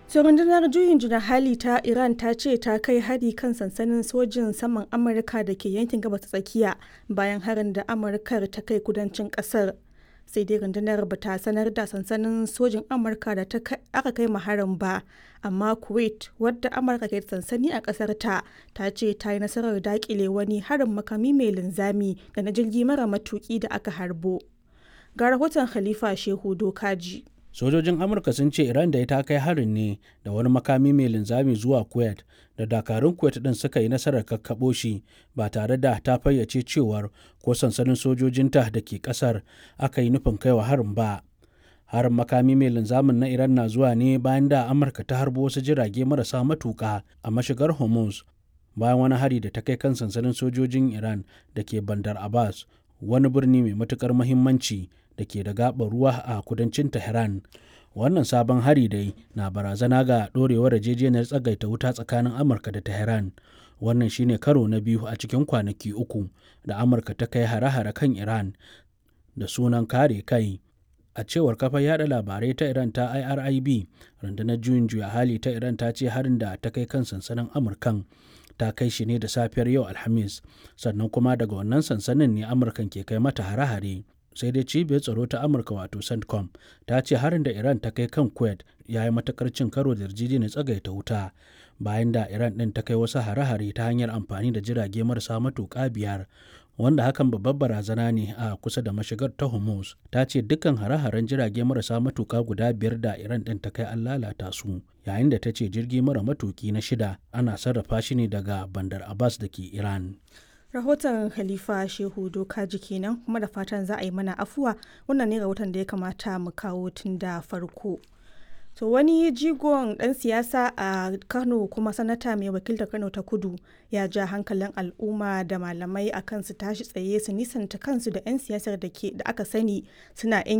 So rundunar juyin juna hali ta Iran ta ce ta kai hari kan sansanin sojin saman Amurka da ke yankin gabas ta tsakiya bayan harin da Amurkar ta kai kudancin kasar. Sai dai rundunar ba ta sanar da sansanin sojin Amurka da aka kai harin ba, amma Kuwait wadda Amurka ke sansani a kasar ta ta ce ta yi nasarar dakile wani harin makami mai linzami da na jirgi mara matuki da aka harbo. Ga rahoton Khalifa Shehu Dokaji. sojojin amurka sun ce iran da ta kai harin ne da wani makami mai linzami zuwa kuwait da dakarun kuwait din suka yi nasarar kakkaɓo shi ba tare da ta fayyace cewar ko sansanin sojojinta da ke kasar aka yi nufin kaiwa harin ba harin makami mai linzamin na iran na zuwa ne bayan da amurka ta harbo wasu jirage marasa matuka a mashigar hormuz bayan wani hari da ta kai kan sansanin sojojin iran da ke bandar abbas wani birni mai matukar muhimmanci da ke da gaɓar ruwa a kudancin Tehran. Wannan sabon hari dai na barazana ga ɗorewar yarjejeniyar tsagaita wuta tsakanin Amurka da Tehran. Wannan shine karo na biyu a cikin kwanaki uku da Amurka ta kai hare-hare kan Iran da sunan kare kai. A cewar kafar yada labarai ta Iran ta IRIB, rundunar juyin juya hali ta Iran ta ce harin da ta kai kan sansanin Amurkan ta kai shi ne da safiyar yau Alhamis, sannan kuma daga wannan sansanin ne Amurkan ke kai mata hare-hare. sai dai cibiyar tsaro ta amurka wato centcom ta ce harin da iran ta kai kan kuwait ya yi matakar cin karo da yarjejeniyar tsagaita wuta bayan da iran din ta kai wasu hare-hare ta hanyar amfani da jirage marasa matuƙa biyar wanda hakan babbar barazana ne a kusa da mashigar ta hormuz ta ce dukkan hare-haren jirage marasa matuƙa guda biyar da iran din ta kai an lalata su yayin da ta ce jirgi mara matuƙi na shida ana sarrafa shi ne daga bandar abbas da ke iran rahoton khalifa shehu dokaji kenan kuma da fatan za a yi mana afuwa wannan ne rahoton da ya kamata mu kawo tun da farko to wani jigon dan siyasa a kano kuma sanata mai wakiltar kano ta kudu ya ja hankalin al'umma da malamai akan su tashi tsaye su nisanta kansu da 'yan siyasar da aka sani suna